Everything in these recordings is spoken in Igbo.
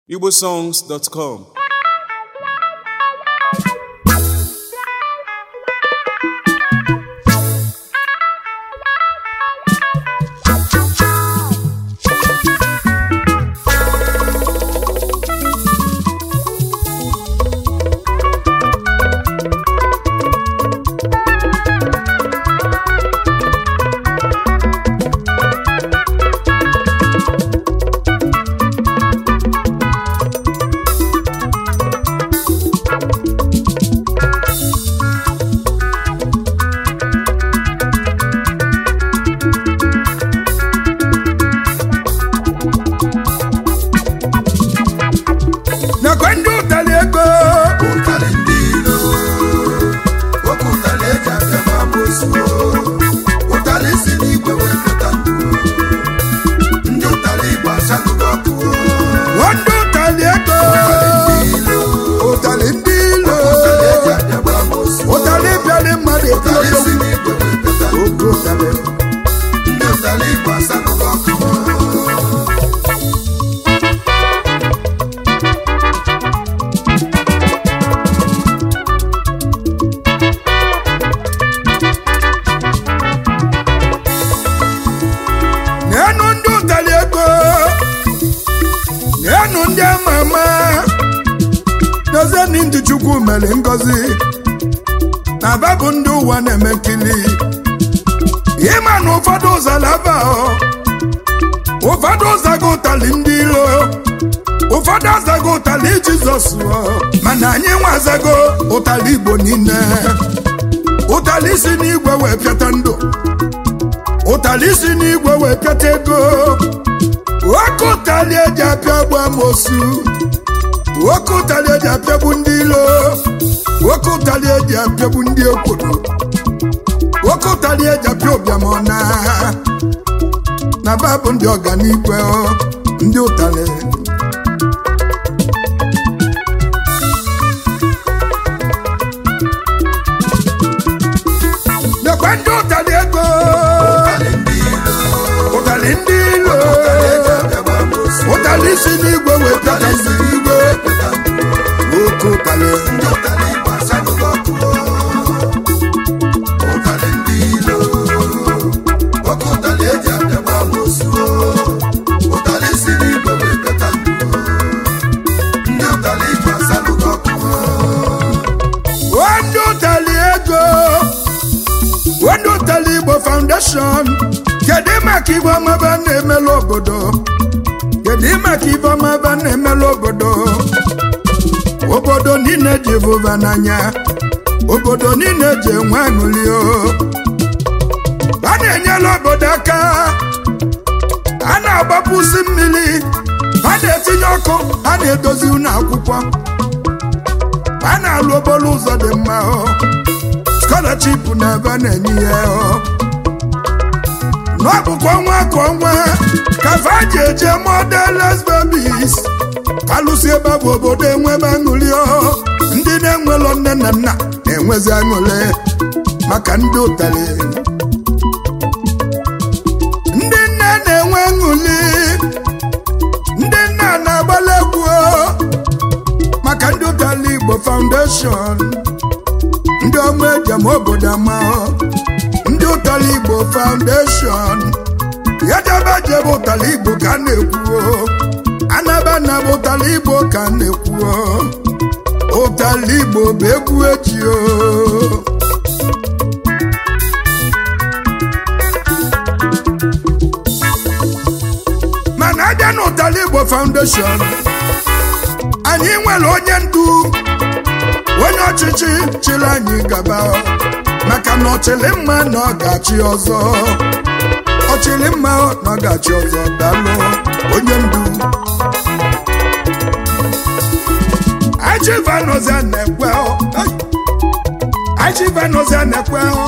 igbosongs.com nakwa ndị ụtali ego ụtalị ndị ilo oke ụtalị eji abịa ma amosu ụtalị si n'igwe wee pụta ndụ ndị ụtalị igbo achaghịgo ọkụ nwa ndị ụtali ego ụtalị ndị ilo ụtali ndị ilo ụtalị eji abịa ma amosu ụtali bịara mmadụ ụtalị etiri si n'igwe wee pụta ndụ oge ụtali ndị ụtalị igbo achaghịgo ọkụ n'enu ndị ụtali ego n'enu ndị ama ama dozieni ndị chukwu mere ngozi na aba bụ ndị ụwa na-eme nkili ịma na ụfọdụ ụzọ laba ụfọdụ ụzago ụtali ndị ilo ụfọdụ azago ụtali jizọs o, mana anyị nwa azago ụtali igbo niile ụtali si n'igwe wee pịata ndụ ụtali si n'igwe wee pịata ego oke ụtali eji apịa gbu amosu oke ụtali eji apịagbu ndị ilo oke ụtali eji apịagbu ndị ekwodo oke ụtali eji apịa ụbịamọna na babụ ndị ọganigwe ọ, ndị ụtali nekwe ndị ụtali ego ụtalị ndị ilo ụtali ndị ilo ụtalị eji abịa ma amosu ụtali si n'igwe wee pịata ụtalị si n'igwe wee pụta ndụ oke ụtali ndị ụtalị igbo achaghịgo ọkụ ụtalị ndị ilo oke ụtalị eji abịa ma amosu ụtalị si n'igwe wee pụta ndụ ndị ụtalị igbo achaghịgo ọkụ Wendo Tali Ego Wendo Tali Igbo Foundation kedu maka ibe ọmaba na-emelu obodo kedu maka ibe ọmaba na-emelu obodo obodo niile ji vụva n'anya obodo niile ji enwe aṅụli o a na-enyela obodo aka a na-agbapụsi mmiri a na-etinye ọkụ a na-edozi ụlọ akwụkwọ a na-alụ okporo ụzọ dị mma ọ scholarship na ebe a na-enye ya ọ n'ọbụkwa ọnwa ka ọnwa ka fa ji eje modeles babies kalụsi ebe bụ obodo enwebe aṅụrị ọ ndị na-enwelọ nne na nna na-enwezi aṅụrị maka ndị ụtalị ndị nne na-enwe aṅụrị ndị nna na-agbala egwu ọ maka ndị ụtala igbo foundation ndị ọma ejem obodo ama ndị ụtala igbo foundation yadaba jebe ụtala igbo ka a na-ekwuo anaba na bụ ụtala igbo ka a na-ekwuo ụtala igbo bụ egwu eji o mana abịa na ụtala igbo foundation anyị nwere onye ndu onye ọchịchị chịrị anyị gaba maka na ọchịrị mma na ọ ga-achị ọzọ ọchịrị mma na ọ ga-achị ọzọ dalụ onye ndu achịvanozia na-ekwe ọ. Ai! achịvanozia na-ekwe ọ.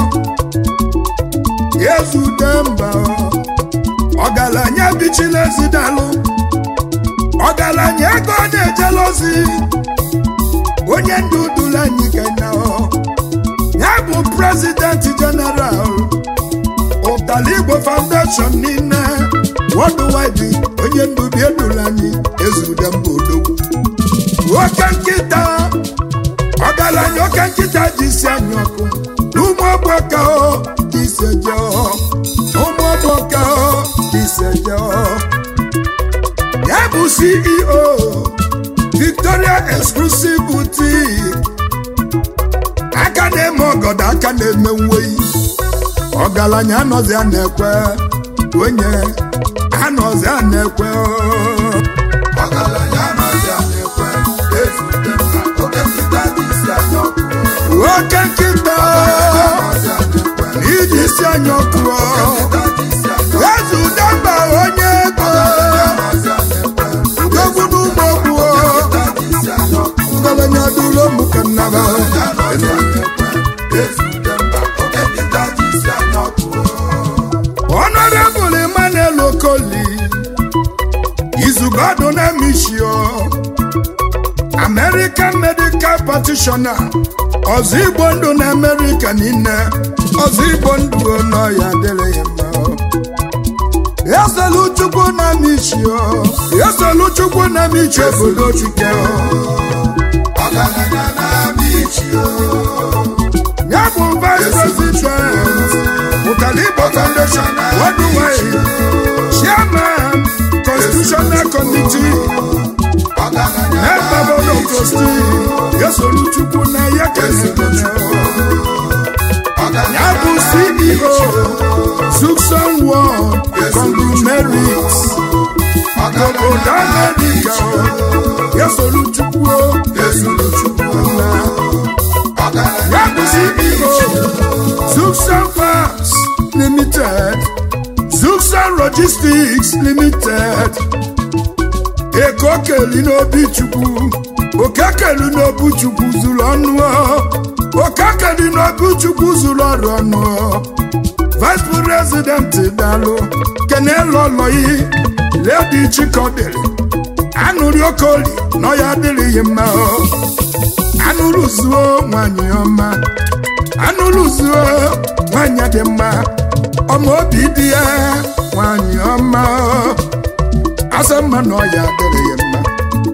ezute mba ọ. ọgaranya bichila ezi dalụ ọgaranya ego ọ na-ejela ozi onye ndu duru anyị kenya ọ. ya bụ prezidenti jeneral ụtali igbo foundation niile worldwide onye ndubi edula anyị ezude mba odogwu oke nkịta ọgaranya oke nkịta ji isi anyị ọkụ n'ụmụ ọgbọka o ji isi eje ọ ụmụ ọgbọka o ji isi eje ọ ya bụ ceo victoria exclusive boutique aka na-eme ọgọdọ aka na-eme nweyi ọgaranya anọzi a na-ekwe onye anọzi a na-ekwe ọgaranya amaghị a na-ekwe ezute mba oke nkịta dị isi anya ọkụ oke nkịta amaghị a na-ekwe iji isi anya ọkụ nkịta dị isi anya ezi udemba onye ego amaghị a na-ekwe dogwu n'ụmụ ogbuo nkịta dị isi anya ọkụ ọgaranya dụlo mụ ka nnaba amaghị a na-ekwe ezute mba oke nkịta dị isi anya ọkụ Honorable Emmanuel Okoli Izugodo na Mishio American Medical Practitioner ọzọ Igbo ndụ na America niile ọzọ Igbo ndụ nọ ya dịrị ya mma Eselu Chukwu na Mishio Eselu Chukwu na Mishio obodo Chike ọgaranya na-abịa ichi ya bụ Vice President Ụtali Igbo Foundation Worldwide Chairman Constitutional Committee ọgaranya Member Board of Trustees Esolu Chukwu na ya kelere ya bụ CEO Sucson World Conglomerates obodo America Esolu Chukwu ezuru chukwu na ọgaranya ya bụ CEO Zuxan Farms Limited Zuxan Logistics Limited Eko keli n'obi Chukwu Oke keli n'obi Chukwu zuru ọnụ Oke keli n'obi Chukwu zuru ọrụ ọnụ Vice President Dalụ Kenelu Oloyi Lady Chikodere Anụrị Okoli nọ ya adịrịghị mma o anụrụ zuo nwanyị ọma anụrụ zuo nwanyị dị mma ọma obi dị ya nwanyị ọma asa mma na ọya adịrị ya mma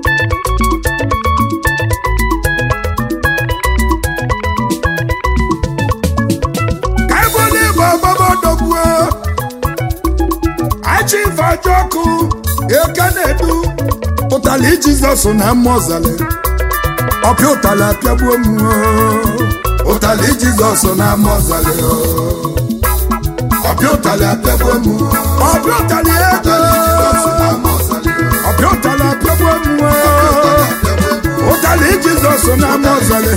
ka ebole bụ ọgbọgbọdogbuo achife ajọ ọkụ eke na-edu ụtali jizọs na mmụọzali ọpịa ụtalị apịagbuo m ụtalị jizọs na mmụọzali ọbịa ụtalị apịagbuo m ọpịa ụtalị ego ọpịa ụtalị apịagbuo m ụtalị jizọs na mmụọzali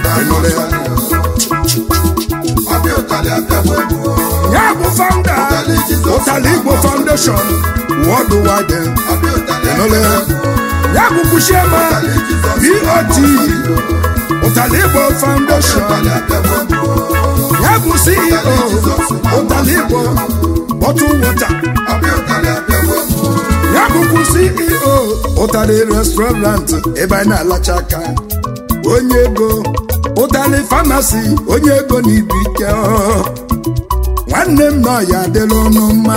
ọbịa ụtalị apịagbuo m ya bụ founder ụtalị igbo foundation worldwide ọbịa ụtalị Ịnụla ya? ya bụ kwuchiema bot ụtalị igbo foundation apịagbuo m ya bụ ceo ụtalị igbo bottle water ọbịa ụtalị apịagbuo m ya bụkwu ceo ụtalị restaurant ebe anyị na-alacha aka onye ego ụtalị famasi onye ego na ibu ike ọ. nwanne m nọ ya adịla ọnụ mma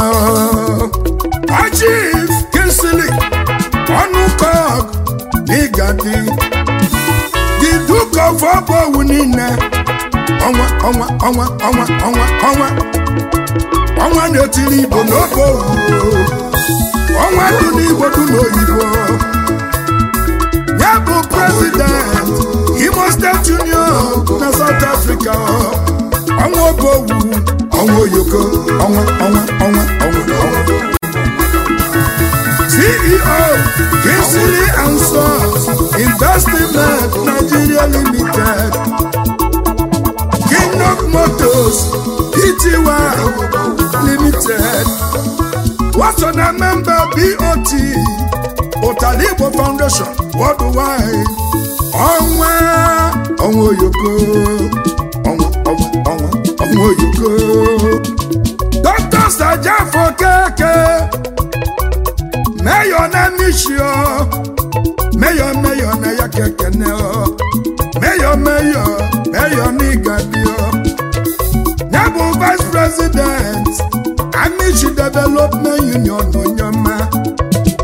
achif kinsili ọnụ kọk n'ịgadi the duke of ọbọwu niile ọnwa ọnwa ọnwa ọnwa ọnwa ọnwa ọnwa na-etiri igbo n'oge owu ọnwa dị n'igbo dị n'oyibo ya bụ president imo state union na south africa ọnwa oge owu ọnwa oyoko ọnwa ọnwa ọnwa ọnwa ọnwa ceo kinsili and sons investment nigeria limited kingdom motors pty limited what's na member bot ụtali igbo foundation worldwide ọnwa ọnwa oyoko ọnwa ọnwa ọnwa ọnwa oyoko dr sajafo keke meyo na mishio meyo meyo na ya kekene o meyo meyo meyo n'igadio ya bụ vice president amichi development union onyoma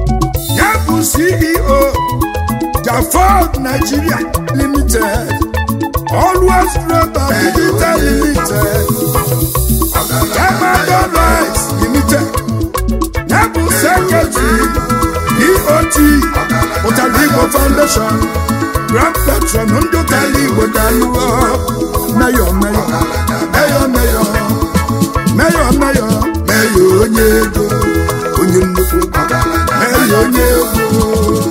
ceo jafod nigeria limited always global digital limited Emmanuel rice limited yabụ secretary dot ụtala igbo foundation grand patron ndị ụtala igbo dalụọ meyọ meyọ meyọ meyọ meyọ meyọ meyọ onye ego onye nnukwu meyọ onye ego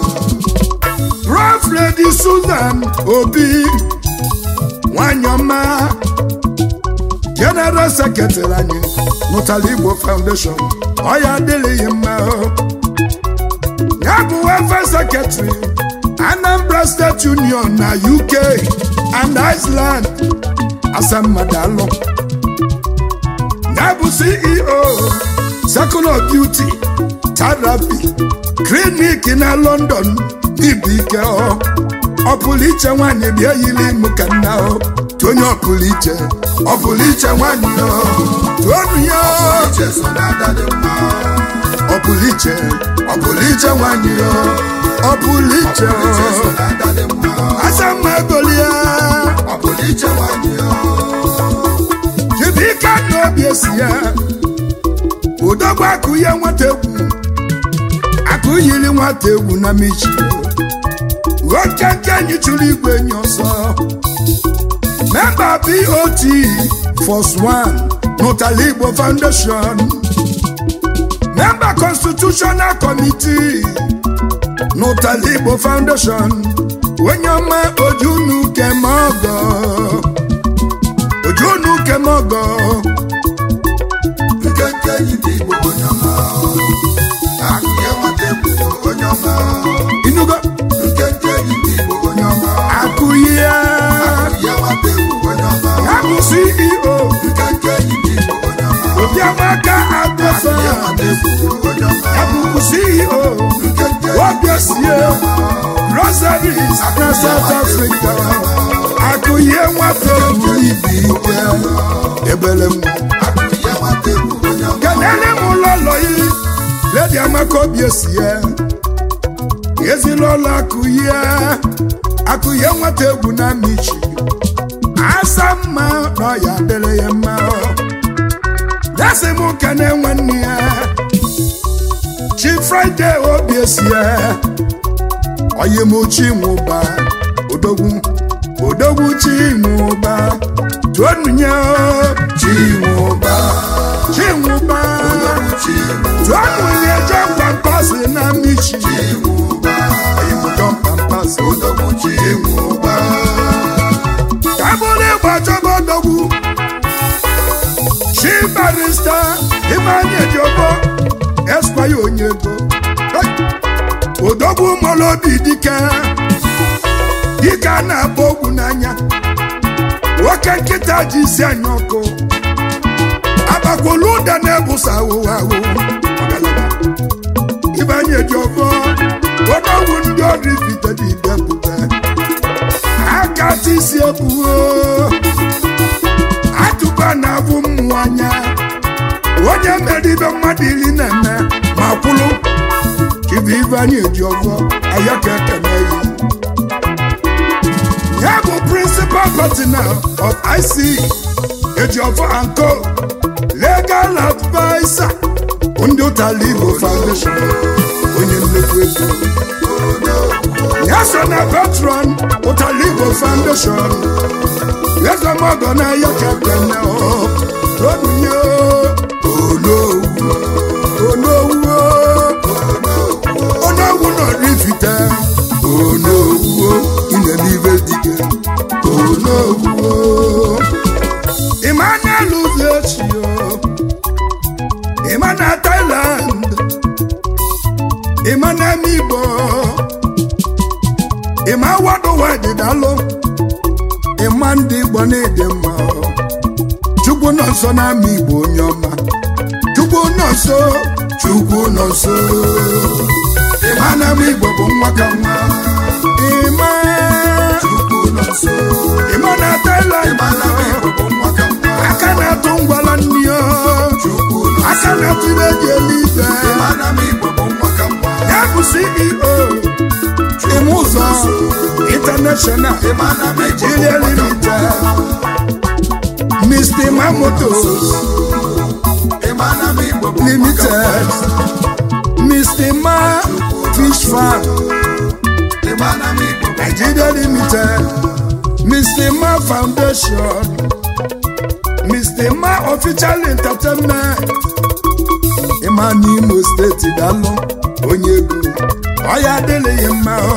prof lady susan obi nwanyị ọma general secretary anyị n'ụtala igbo foundation ọ ya adịghị mma o. ya bụ welfare secretary anambra state union na uk and iceland asammadalụ ya bụ ceo circle of beauty therapy clinic na london ibu ike ọ ọ pụrụ iche nwaanyị bịa yiri mụ ka nna ọ tụ onye ọ pụrụ iche ọ pụrụ iche nwaanyị ọ tụọnụ ya ọ pụrụ iche ọ pụrụ iche nwaanyị ọ ọ pụrụ iche ọ asa mma egolia chibike na obi esi ya odogwu akụ ihe nwata egwu akụ yiri nwata egwu na michi nwoke nke anyị chụrụ igwe enyi ọsọ memba bot force one n'ụtala igbo foundation memba constitutional committee n'ụtala igbo foundation onye ọma ojunu kemogo ojunu kemogo inugo akụye ya bụ ceo obiamaka agbasa ya bụ ceo wabiesie rosaries na south africa akụye nwata buru ibi ike ebele nwa kenele m ụlọlọ yi ledi amaka obiesie ezinụlọ akụye akụye nwata egwu na michi asa mma na ọya dịrị ya mma dasị m kene nwanne ya chi fraịde obi esie oyimuchi nwụba odogwu odogwu chi nwụba tuonunye chi nwụba chi nwụba tuonunye jọmpa mkpasị na michi oyimuchọ mkpasị kabụrụ ịgba chọba odogwu chi barista ịmanye ejiobo eskwaya onye ego odogwu mọrọ obi dike dike a na-akpọ ogwu n'anya nwoke nkịta ji isi anya ọkụ agbakwolu ụda na-ebusa awụwa awụ ịbanye ejiobo odogwu ndị ọrụ ifitede idepụta aka tisi ebuo atụba na-abụ mmụọ anya onye mere ibe mmadụ iri na-eme ma kwụrụ chibu ibe anyị eji ọgọ aya ka ekene ya ya bụ principal partner of ic ejiofọ and co legal advisor ndị ụtala igbo foundation onye nnukwu ego ya so na patron ụtala igbo foundation ezemogo na ya ka ekene onye onowu onowu onowu nọ n'ifite onowu ine n'ibe dike onowu emmanuel uzechi ịma na thailand ịma na igbo ịma wadowa dịdalụ ịma ndị igbo na-ede mma chukwu nọ nso n'ama igbo onye ọma chukwu nọ nso chukwu nọ nso ịma na ama igbo bụ nwa ka nwa ịma ịma na thailand aka na-atụ ngwala nni aka na-atụ ibe eji elu ibe ya bụ ceo imụzọ international ịmana m igbo nigeria limited mr mamotos ịmana m igbo limited mr ma fish farm ịmana m igbo nigeria limited mr ma foundation mr ma official entertainment ịma n'imo steeti dalụ onye ego ọya adịghị mma ọ.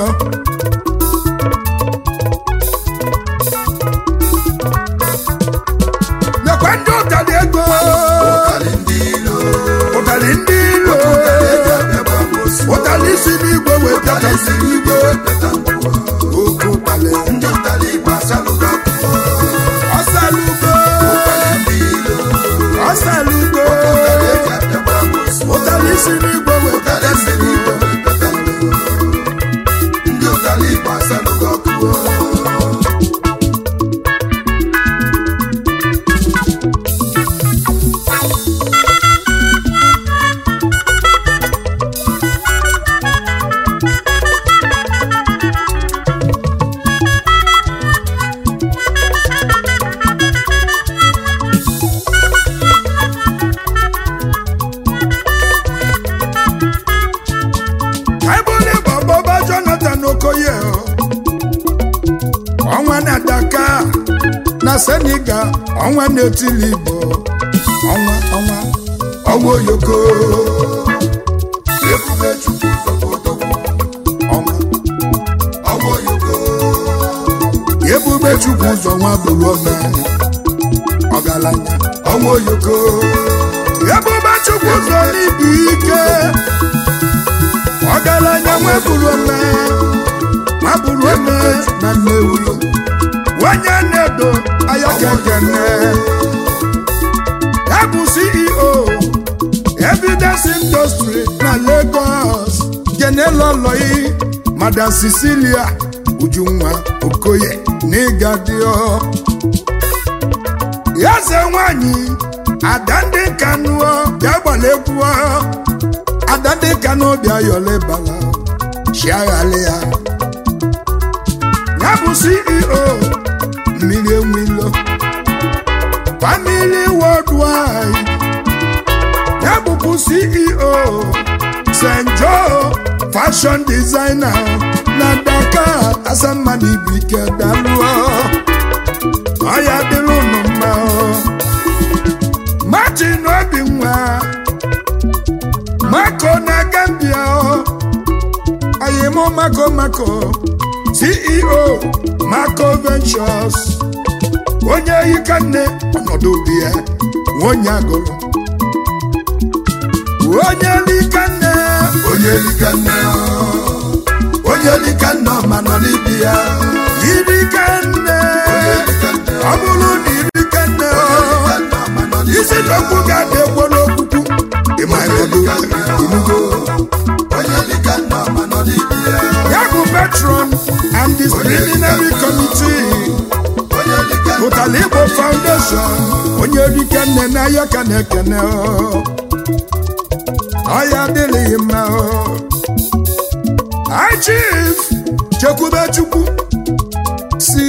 nekwa ndị ụtali ego ụtalị ndị ilo ụtali ndị ilo eji abịa gbamosu ụtali si n'igwe weta ụtalị si n'igwe wepụta mkpụọ oke ụtali ndị ụtalị igbo asalụgo ọkụ ọsalugo ụtalị ndị ilo ọsalugo ụtalị eji abịa gbamosu ụtali si n'igwe weta ụtalị si n'igwe wepụta mkpụọ ndị ụtalị igbo asalụgo ọkụ Ebule Bọbọba Jonathan Okoye o. ọnwa na Dakar na Senegal ọnwa na-etili Igbo ọnwa ọnwa ọnwa oyoko ebube chukwu zọpụtọkwu ọnwa ọgbọ yoko ebube Chukwu ụzọ nwa bụrụ ọma ọgaranya ọgbọ yoko ebube Chukwu ụzọ n'ibu ike ọgaranya nwa bụrụ ọma nwa bụrụ ọma na Nnewi onye na-edo ayakekene ya bụ ceo evidence industry na lagos geneloloi madam cecilia ujunwa okoye n'ịgadio yaze nwanyị ada ndị kanụọ bịa gbara egwu ada ndị kanụ bịa yọlebala chiaghalị ya ya bụ ceo mmiri enwilo family worldwide ya bụkwa ceo st joe fashion designer na dakar asammadụ ibu ike dalụọ ọya dịrị unu mma o. martin obinwa mako na gambia o. oyimo mako mako ceo mako ventures onye yika nne ọnọdụ obi ya onye agụrụ onye lika nne onye lika nne ọ, onye lika nne ọma nọ n'ibi ya irika nne onye lika nne ọ bụrụ na irika nne lika nne ọma nọ n'ibi isi n'okwu ga-adị egbo n'okwukwu ịma ịnọdụ inugo onye lika nne ọma nọ n'ibi ya ya bụ patron and disciplinary committee onye lika nne pụtara igbo foundation onye rike nne n'ahịa ka na-ekene ọ. ọya adịghị mma ọ. High chief chekwube chukwu si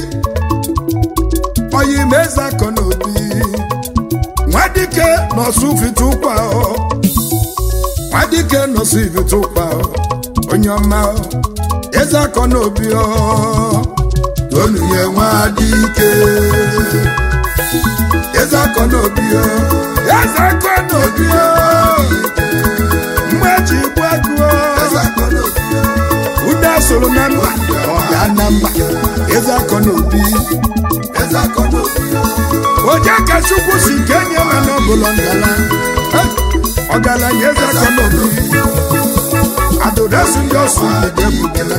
oyimeze akọ n'obi nwadike nọsụ fitụkwa ọ. nwadike nọsụ ifitụkwa ọ. onye ọma ọ. eze akọ n'obi ọ. tonu ye nwa dị ike eze akọ n'obi o eze akọ n'obi o mgbe eji igbu agụ o eze akọ n'obi ya ude soro na mba ọ ga na mba eze akọ n'obi eze akọ n'obi ya oje ka chukwu si kenye ma n'ọbụlọ ngala Eh, ọgaranya eze akọ n'obi adụdasi ndị ọsụ mgbede bugara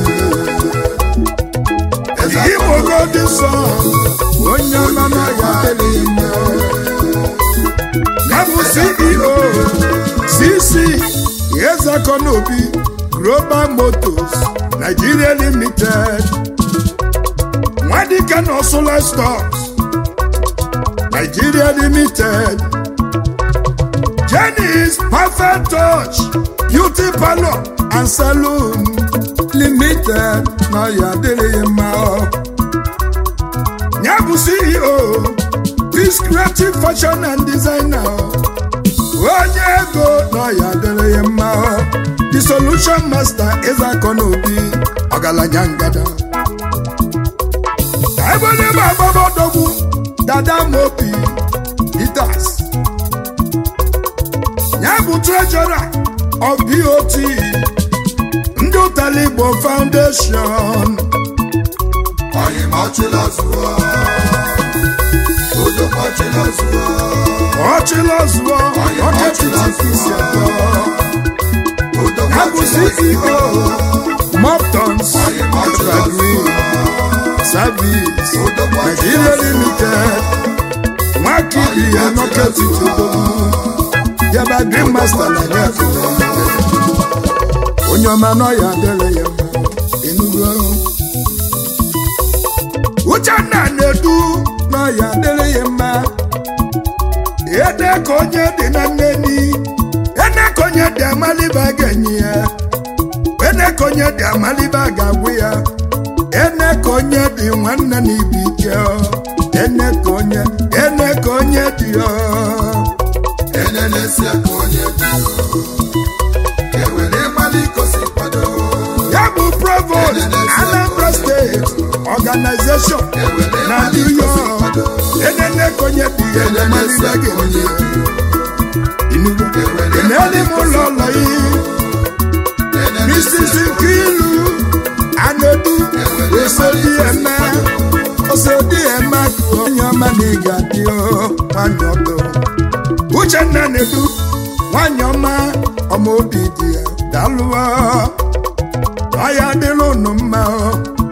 eze akọ Igbo godi sọ onye ọma n'ọya adịghị mma ya bụ CEO CC Ezekọ n'obi Global Motors Nigeria Limited Nwadike na Solar Stocks Nigeria Limited Jenny's Perfect Touch Beauty Parlor and Saloon Limited na ya adịrịghị mma ọ. ya bụ CEO Peace Creative Fashion and Designer ọ. onye ego na ya adịrịghị mma ọ. The Solution Master Ịzakọ n'obi ọgaranya ngada ebe onye bụ agbabọdọgbu dada mopi Peters ya bụ treasurer of BOT ndị ụtali Igbo Foundation Anyị machila zụọ. Udo machila zụọ. ọchịla zụọ ọchịchịtị isi atọ Udo ya bụ machila CEO zụọ. Moptons Anyị machila Evergreen zụọ. Service Udo machila Nigeria zụọ. Limited nwakiri ya nọketi tobogu yaba Green Master na ya onye ọma nọ ya adịrị ya mma enugo Uchenna na-edu nọ ya adịrị ya mma ede ka onye dị na nneni ene ka onye dị amaliba ga-enye ya ene ka onye dị amaliba ga-agwụ ya ene ka onye dị nwanne na ibu ike ọ. ene ka onye ene ka onye dị ọ. Enenesi aka onye dị o. Ewere ịmali ikosi kwado. ya bụ provost Anambra State Organization na New York enene ka onye dị ya ene Enenesi amaliba aka ga-enye onye ya dị o. Inugo. eneli m ụlọ ụlọ yi Enenesi Mrs. Nkilu Anedu osodi eme osodi eme akụ onye ọma na ị ga-adị o nwanyị ọdụ Uchenna na-edu nwanyị ọma ọma obi dị ya dalụọ ọya dịrị unu mma o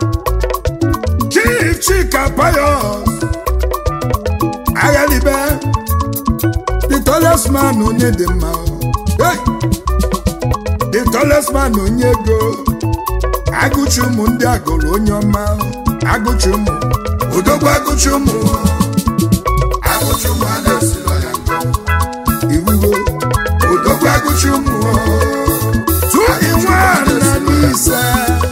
Chief Chika Payos aghalibe the tallest man onye dị mma o Hey! the tallest man onye ego agụchi ụmụ ndị agụrụ onye ọma agụchi ụmụ odogwu agụchi ụmụ Agụchukwu a na-esiro ya ngọ. iwugo odogwu agụchi ụmụ tu inwe na n'ise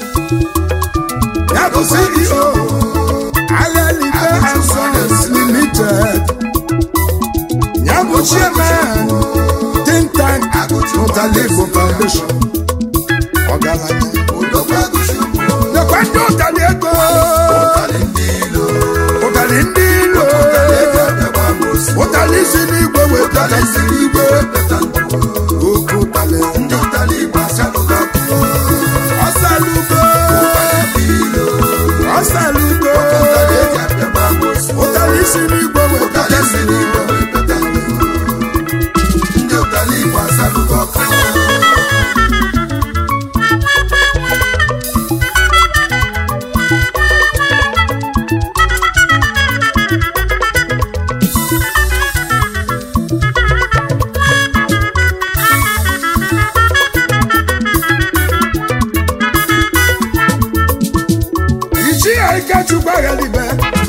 ya bụ CEO Aghalibe and Sons Limited ya bụ chairman think tank Ụtali Igbo Foundation ọgaranya Udogwu Agụchukwu. nekwa ndị ụtali ego Ụtalị ndị ilo. ụtali ndị ilo Ego abịagba amosu. ụtali si n'igwe wetara Ụtalị si n'igwe peta ndụ. oke ụtali Ndị ụtalị Igbo asalụgo ọkụ. ọsalugo Ụtalị ndị ilo. ọsalugo Ụtalị eji abịagba amosu. ụtali si n'igwe wetara Ụtalị si n'igwe peta ndụ. Ndị ụtalị Igbo asalụgo ọkụ. ichi ya ikechukwu aghalibe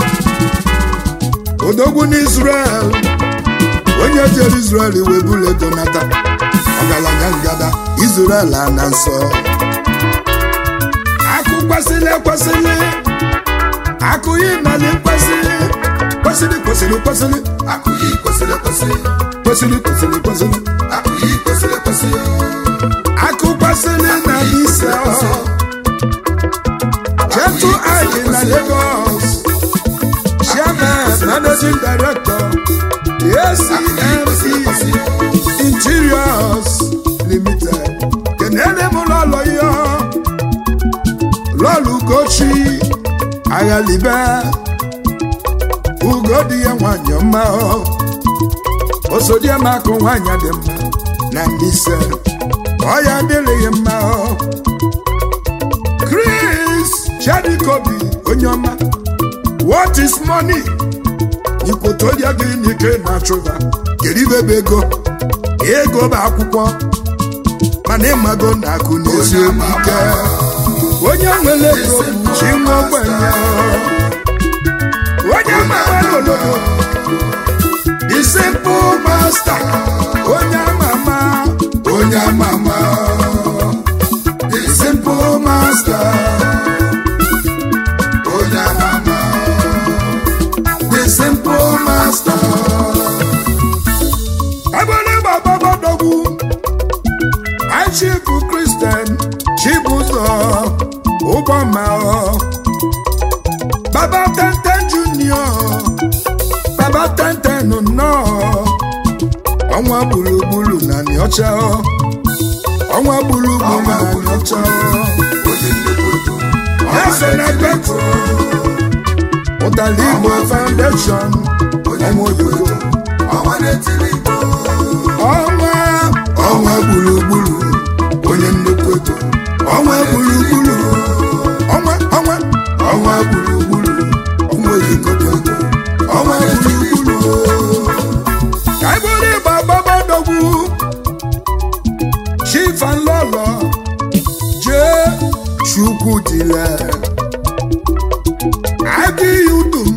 odogwu n'Israel onye jere Israel wee bulu ego nata ọgaranya ngada Israel a na nsọ akụ kwesịrị ekwesịrị akụ yi mali kwesịrị kwesịrị kwesịrị kwesịrị Akụ yi kwesịrị ekwesị. kwesịrị kwesịrị kwesịrị Akụ yi kwesịrị ekwesị. akụ kwesịrị na ise chetu anyị na Lagos chairman managing director ACMC Interiors Limited kenere m lọlọ ya lọlọ Ugochi aghalibe ugodi ya nwanyị ọma osodiamakụ nwanyị dị mma na Mbaise ọ ya adịrịghị mma Chris Chadikobi onye ọma what is money ikwotoria gị n'ike na-achụba kedu ibe bụ ego ego bụ akwụkwọ mana ịmago na akụ na-esi obi ike onye nwere ego bụ chi nwa ogbenye onye mara n'olodo the simple master onye ama chukwuma baba tenten junior baba tenten nnọọ ọnwa gburugburu na nịọcha ọnwa gburugburu na nịọcha onye nnukwu ego ese na petro ụtali igbo foundation onye ọnwa nnukwu oyibo ego ọnwa na-etiri igbo ọnwa ọnwa gburugburu onye nnukwu ego ọnwa gburugburu ọnwa ọnwa ọnwa gburugburu ọnwa oyibo dị ego ọnwa gburugburu ka anyị bụrụ ịgba gbabadogwu chifanlọlọ jee chukwu dile adịghị udum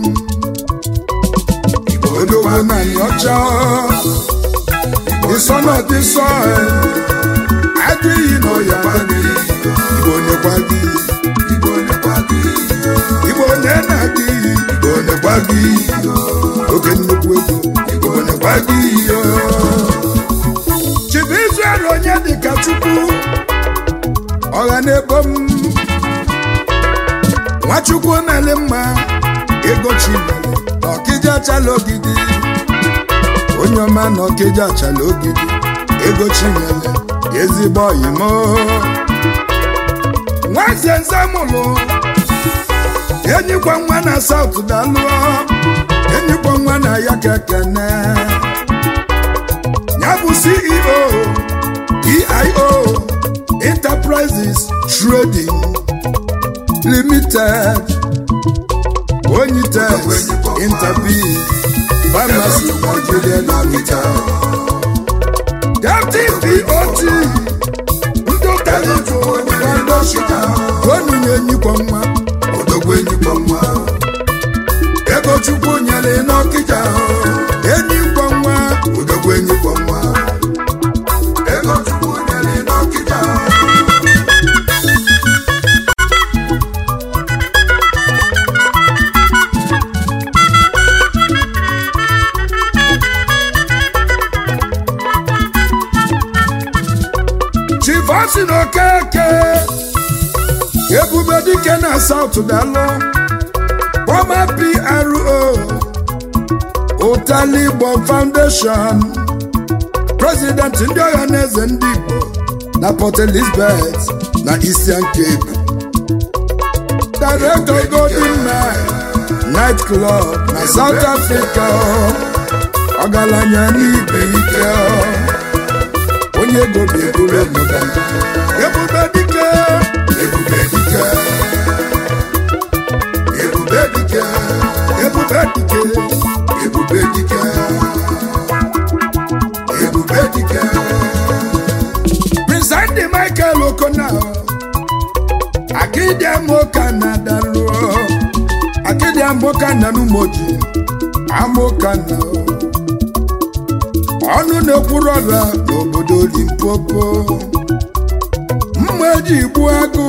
odogwu na nyocha ịsọnọ dị sọ adịghị n'ọya igbo nekwa gị igbo nekwa gị igbo na gị igbo nekwa gị oge nnukwu ego igbo nekwa gị chibu israel onye dịka chukwu ọha na-ebo m nwachukwu mele mma ego chimele na ọkịja achala ogidi onye ọma na ọkịja achala ogidi ego chinyele ezigbo oyimo nwaze nzamụlụ enyikwa nwa na saut dalụọ enyikwa nwa na ya kekene ya bụ ceo eio enterprises trading limited onyites interbi pharmacy nigeria limited deputy pot ndị ụtaligo foundation onunye enyikwa nwa odogwu enyikwa nwa ego chukwu nyere n'ọkịja enyikwa nwa odogwu enyikwa nwa ego chukwu nyere n'ọkịja chifosi na okeke ebube dike na saut dalụ former pro ụtali igbo foundation president ndị ọha na eze ndị igbo na port elizabeth na eastern cape director golden night night club na south africa ọgaranya n'ibe ike onye ego bi eburu ebube ebube dike ebube dike ebube dike ebube dike ebube dike ebube dike prince andy michael okona akidi amoka na daluo akidi amoka na numoji amoka na ọnụ na-ekwuru ọra n'obodo limpopo mma eji igbu agụ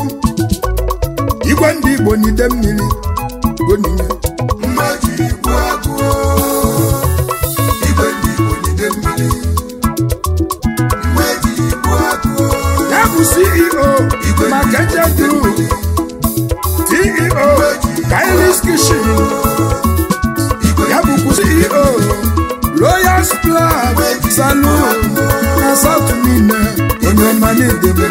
igwe ndị igbo n'ide mmiri gonime mma ji igbu agụ igwe ndị igbo jide mmiri mma ji igbu agụ ya bụ ceo igwe ndị maka igbo jide group mmiri ceo kailis kishin igwe ya bụkwa ceo royal splash saloon na south niile onye ọma na-edebe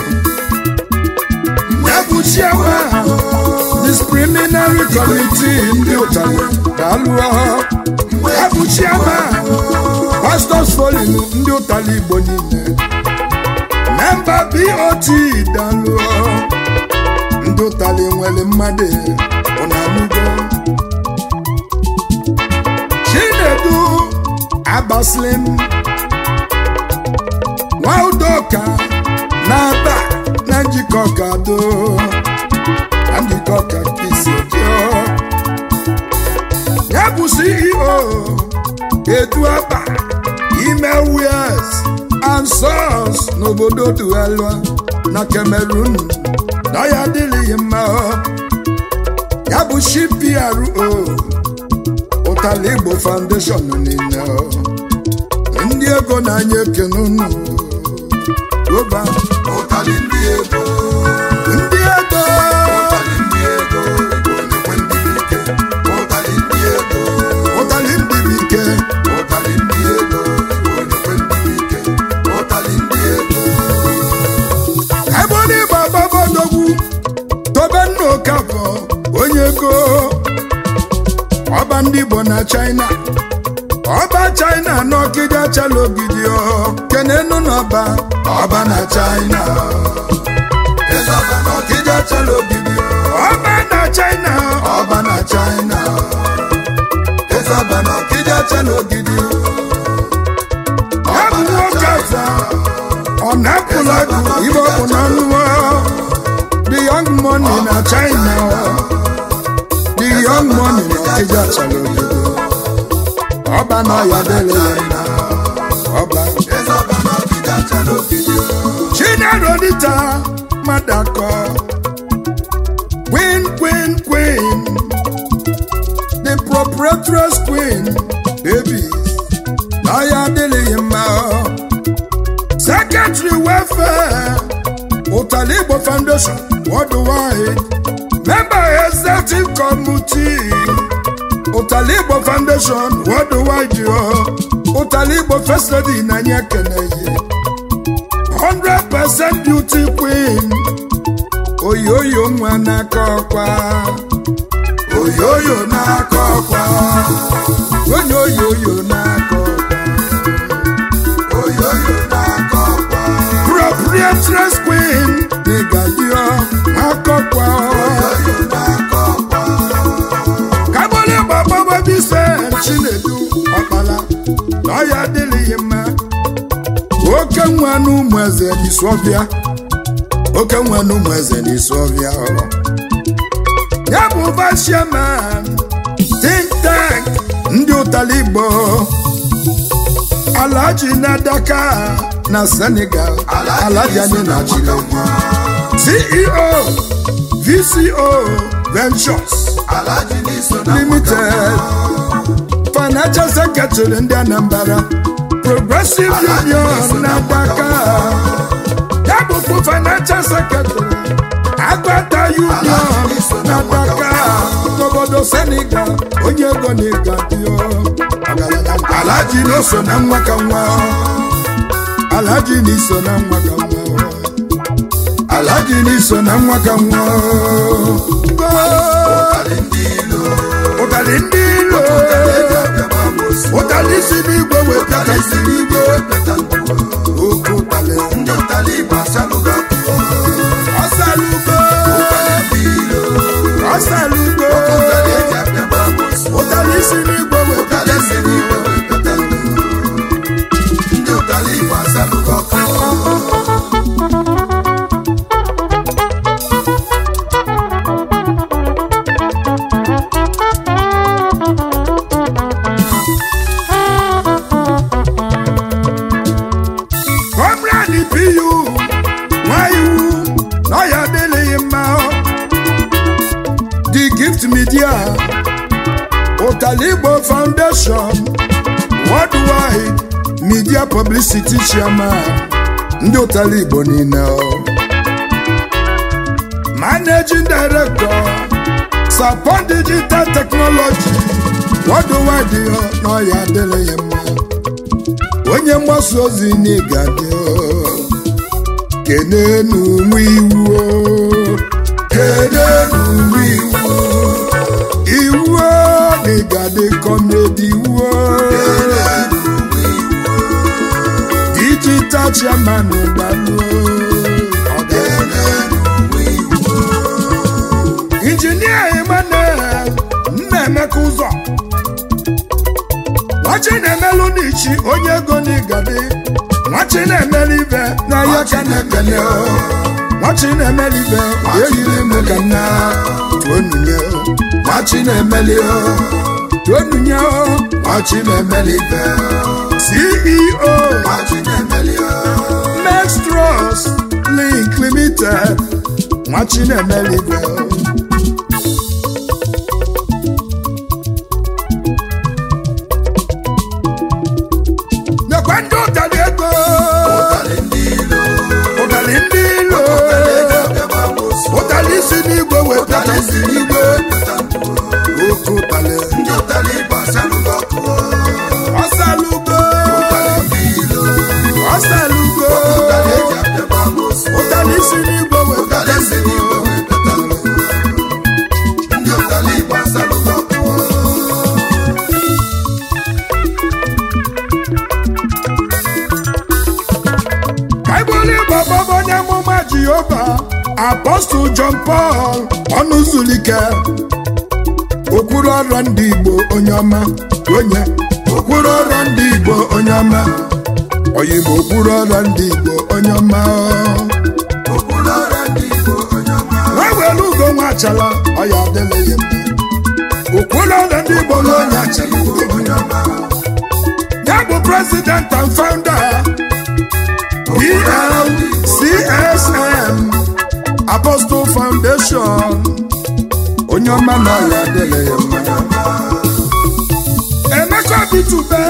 ya bụ chiama discriminary committee ndị ụtarị ga-alụọ ya bụ chiama pastors forum ndị ụtarị igbo niile memba bot dalụọ ndị ụtarị nwere mmadụ ụnanụgo chinedu agbaslim nwaudoka na-aba na njikọ ka do na njikọ ka kisi dio ya bụ ceo edu aba ime wies and sons n'obodo duelua na cameroon na ya adịghị mma ya bụ cpro ụtala igbo foundation niile ndị ego na-anya ekene unu goba ụtalị ndị ego ndị ego na china ọba china n'ọkịja chala ogidi ọ kenenu n'ọba ọba na china eze ọba na ọkịja chala ogidi ọba na china ọba na china eze ọba na ọkịja chala ogidi ya bụ nwoke aza ọ na-apụla gụ ibe ọ bụ na nwa the young money na china ọ. the young money na ọkịja chala ogidi ọba na ọya dele ya mma ọba eze ọba na ọkịja chala ogidi Chinelo Dita Madako Queen, Queen, Queen The proprietress Queen Baby Naya Dilima Secretary Welfare Otalibo Foundation Worldwide Member Executive Committee Otalibo Foundation Worldwide yo Otalibo First Lady Nanya Keneye 100% beauty queen oyoyo nwa n'aka ọkwa oyoyo n'aka ọkwa onye oyoyo n'aka ọkwa oyoyo na-akọ ọkwa proprietress queen n'ịgadio n'aka ọkwa oyoyo na-akọ ọkwa kabole gbagbagbọ bise chinedu ọkpala na ọya adịghị mma oke nwa n'ụmụ eze n'isuọbịa oke nwa n'ụmụ eze n'isuọbịa ya bụ vice chairman think tank ndị ụtali igbo alhaji na daka na senegal alhaji anyị na chile ceo vco ventures alaji n'iso na limited financial secretary ndị anambra progressive union na daka ya bụkwa financial secretary agbata union na daka n'obodo senegal onye ego na ịgadio alhaji na-eso na nwa ka nwa alhaji na-eso na nwa ka nwa alhaji na-eso na nwa ka nwa ụtalị ndị ilo ụtalị ndị ilo eji abịaba amosu ụtalị si n'igwe wetata ụtalị si n'igwe wepụta ndụ oke ụtalị ndị ụtalị igbo asalụgo akụkọ ọsalugbo ụtalị ndị ilo ọsalugbo ụtalị eji abịaba amosu ụtalị si n'igwe wetata ụtalị si n'igwe wepụta ndụ ndị ụtalị igbo asalụgo akụkọ kọmrani piyu nwaiwu n'ọya adịghị mma the gift media ụtalị igbo foundation worldwide media publicity chairman ndị ụtalị igbo niile ọ. managing director sapon digital technology worldwide ọ n'ọya adịghị mma onye mgbasa ozi n'ịgadị kenenu nwa iwu o. kenenu nwa iwu iwu o, n'ịgadị kọmedi iwu o. digital chairman gbalụ injinia emmanuel nnaemeka ụzọ nwachi na-emelụ n'ichi onye ego n'igadi nwachi na-emeli ibe n'ahịa ka na-ekele o. nwachi na-emeli ibe eyiri m ka nna tuonunye o. nwachi na-emeli o tuonunye o. nwachi na-emeli ibe ceo Max Trust Link Limited nwachi na-emeli ibe o. nyekwa ndị ụtalị ego ụtalị ndị ilo ụtalị si n'igwe wetata n'igwe oke ụtalị ọsalugo ọsalugo ụtalị si n'igwe wetata n'igwe Apostle John Paul ọnụzulike okwuru ọrụ ndị Igbo onye ọma onye okwuru ọrụ ndị Igbo onye ọma oyibo okwuru ọrụ ndị Igbo onye ọma okpuru ọrịa ndị Igbo onye ọma nwa were ugo nwa achala ọya adịla ya mma okwuru ọrụ ndị Igbo na onye achala Igbo onye ọma ya bụ president and founder PLCSM Apostle Foundation onye ọma na ọya adịla ya mma Emeka Bitube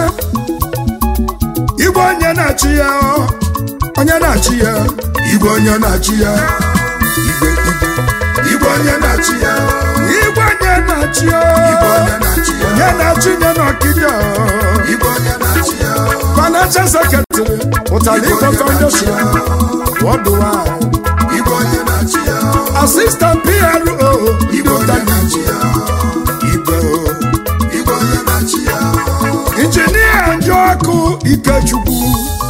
Igwe onye na-achị ya onye na-achị ya Igwe onye na-achị ya Igwe Igwe Igwe onye na-achị ya Igwe onye na-achị ya Igwe onye na-achị ya onye na-achị ya n'ọkịda Igwe onye na-achị ya financial secretary Ụtali Igbo Foundation worldwide Igwe onye na-achị ya assistant PRO Igwe onye na-achị ya Igwe Igwe onye na-achị ya injinia Njoku Ikechukwu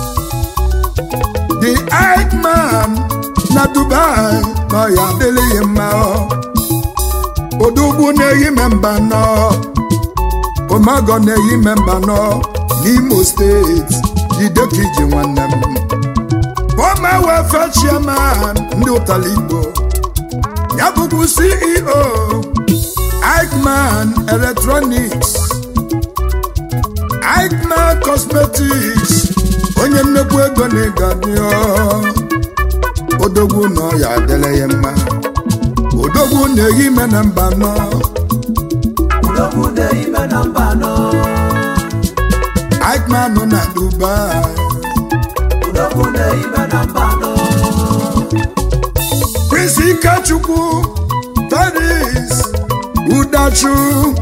the Ike man na Dubai nọ ya adịghị mma odogwu na-eyi memba nọ omago na-eyi memba nọ n'Imo steeti idekiji nwanne m former welfare chairman ndị ụtali Igbo ya bụbu CEO Ikeman Electronics Ikeman Cosmetics onye nnekwu ego na ịgadio odogwu nọ ya adịla ya mma odogwu na-eyi ime na mba nọ Udogwu na-ime na mba nọ Ikeman nọ na Dubai Udogwu na-ime na mba nọ Prince Ikechukwu Paris Udachu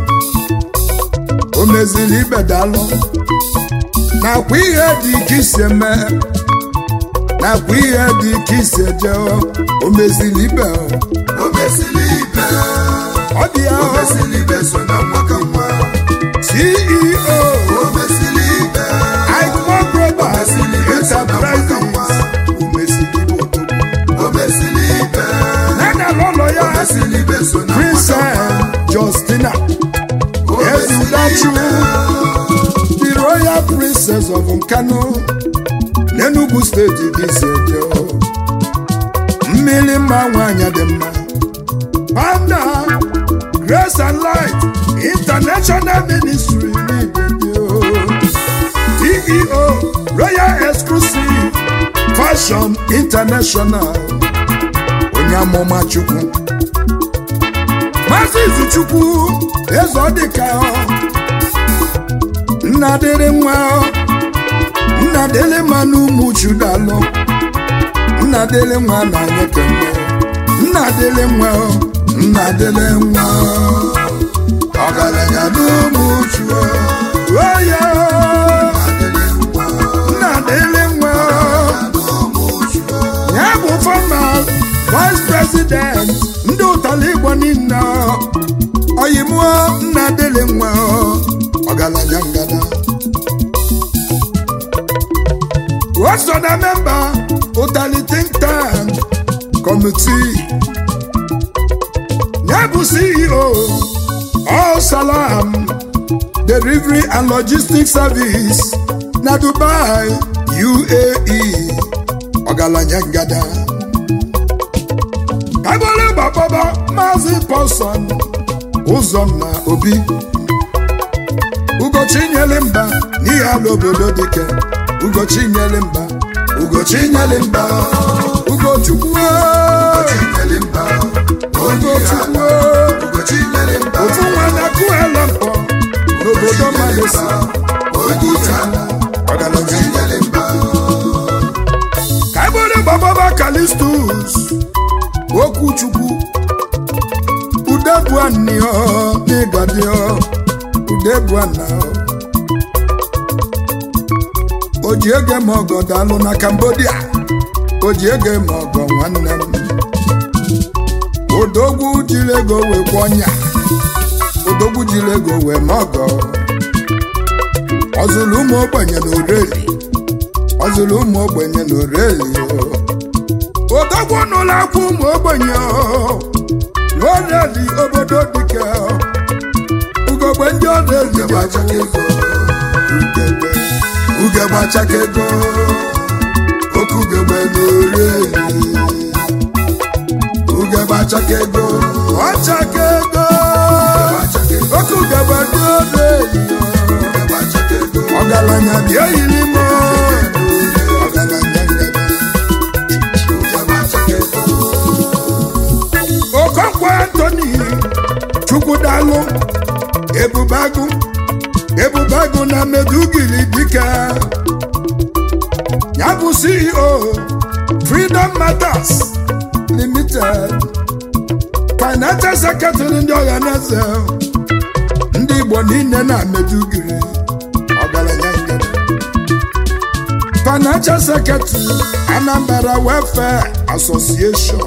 o meziri ibedalụ nakwa ihe dị ka isi eme nakwa ihe dị ka isi eje o meziri ibe O mesili ibe ọ dị ya O mesili ibe so na nwa ka nwa CEO O mesili ibe Icon Global Enterprises o meziri ibe odogwu O mesili ibe ya na ụlọ O ya mesili ibe so na nwa ka Princess Justina O mesili Ezudachu ibe the royal princess of Nkanu n'Enugu steeti dị iseje mmiri mma nwanyị dị mma panda grace and light international ministry n'Igbo ceo royal exclusive fashion international onye amụma chukwu maazị izuchukwu eze ọdịka nna dịrị nwa nna dịrị mma n'ụmụ chudalụ nna dịrị nwa na anyị kemgbe nna dịrị nwa nna dịrị nwa Ọgaranya n'ụmụ chuo oya Adịrị nwa nna dịrị nwa n'ụmụ chuo ya bụ fọma vice president ndị ụtala igbo niile oyimụọ nna dịrị nwa ọgaranya ngada o so na memba ụtali think tank committee ya bụ ceo all salam delivery and logistics service na dubai uae ọgaranya ngada kagbole gbakpọba maazị pọlson ụzọnna obi ugochi nyere mba n'ihe ala obodo dike ugochi nyere mba ugochi nyere mba ugochukwu Chinyere mba Onye ugochukwu ala Ugochi nyere mba ofu nwa na kuela mpọ n'obodo malesi Onye ala ọgaranya Chinyere mba kagbole gbakpọba kalistus okwuchukwu udebuanio n'ịgadio udebuana o ji ege m ọgọ dalụ na cambodia o ji ege m ọgọ nwanne m odogwu jiri ego wee kwọnya odogwu jiri ego wee n'ọgọ ọzụlụ ụmụ ogbenye na oreli ọzụlụ ụmụ ogbenye na oreli odogwu n'ụlọ akwụ ụmụ ogbenye n'ọrịadị obodo dike ugogbe ndị ọrịadị ugegbe achaka ego ugegbe ugegbe achaka ego oke ugegbe na-eri eri ugegbe achaka ego ọchaka ego ugegbe achaka ego oke ugegbe dị ọrịadị ugegbe achaka ego ọgaranya bịa yiri m ọgaranya ngebe ugegbe achaka ego okonkwo antoni chukwudalụ ebubagụ ebubagụ na medugiri dike ya bụ ceo freedom matters limited financial secretary ndị ọhaneze ndị igbo niile na medugiri ọgaranya ngede financial secretary anambra welfare association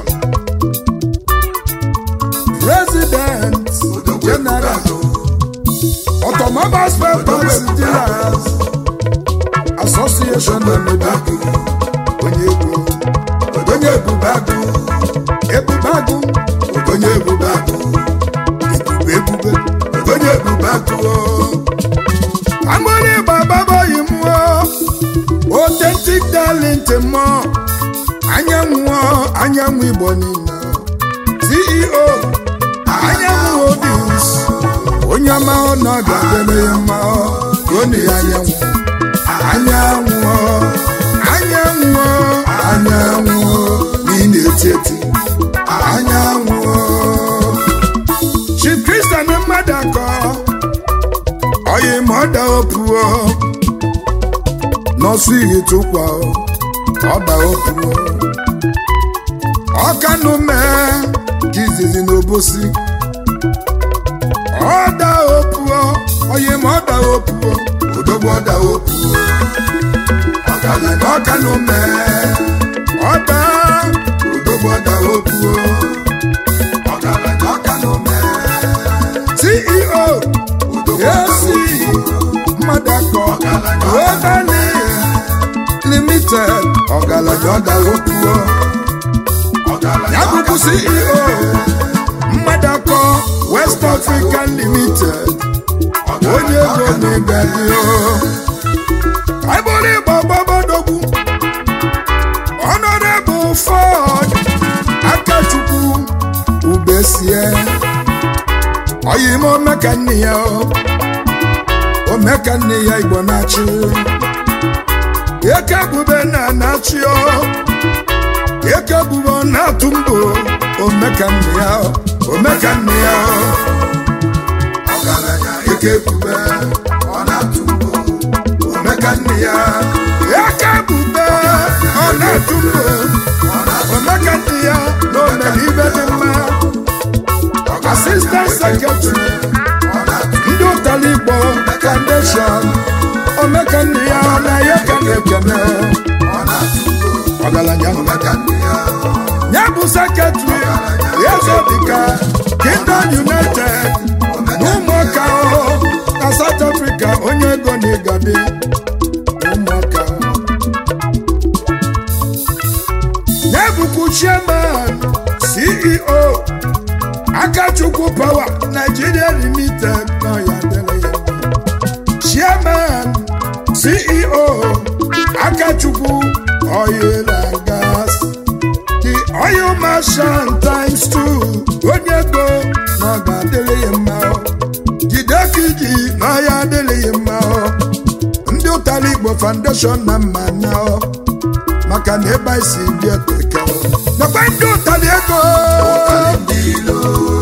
president general automobile spare parts dealers association na mebagu onye ego onye ebubagụ ebubagụ onye ebubagụ ebube ebube onye ebubagụ amụrụ ịgba baboyi mụọ authentic talent mụọ anyanwụ anyanwụ igbo niile ceo anyanwụ obis onye ọma ọ nọ ga-adịrị ya mma onu ya anyanwụ anyanwụ anyanwụ anyanwụ na ị na-eti eti anyanwụ chi kristian mmadụ akọ oyi ma ọ da opuo n'ọsụ iyi tụkwa ọ da opuo ọkanụ mee jizizi n'obosi ọda opuo oyi ma ọda opuo odogwu ọda opuo ọgaranya ọkanụ mee ọda odogwu ọda opuo ọgaranya ọka na ome ceo odogwu ọda esi mmadụ akọ obali limited ọgaranya ọda opuo ọgaranya ya bụbu ceo mmadụ akọ west african limited onye ego n'ịgadio aịbụrụ ịgba gbabadogwu honorable ford akachukwu ubesie oyim omeka nne ya o. omeka nne ya igbo na-achị eke bube na na-achị o eke bube ọ na-atụ mbụ omeka nne ya o. omeka nne ya o. ọgaranya eke ebube ọ na-atụ mbụ omeka nne ya eke bube ọ na-atụ mbụ omeka nne ya na omere ibe dị mma assistant secretary ọ na-atụ ndị ụtara igbo foundation omeka nne ya na ya ka na-ekene ọ na-atụ mbụ ọgaranya omeka nne ya ya bụ sekretary eze dịka kingdom united na ụmụaka o, na south africa onye ego na igade ụmụaka o. ya bụkwu chairman ceo akachukwu power nigeria limited na ya dịrị ya mma. chairman ceo akachukwu oil and gas the oil marshal times two onye ego na ọ ga-adịrị ya mma o. jide kiji na ọ ya adịrị ya mma o. ndị ụtara igbo foundation na mma na o. maka na ebe anyị si bịa teke o. nakwa ndị ụtara ego ndị ilo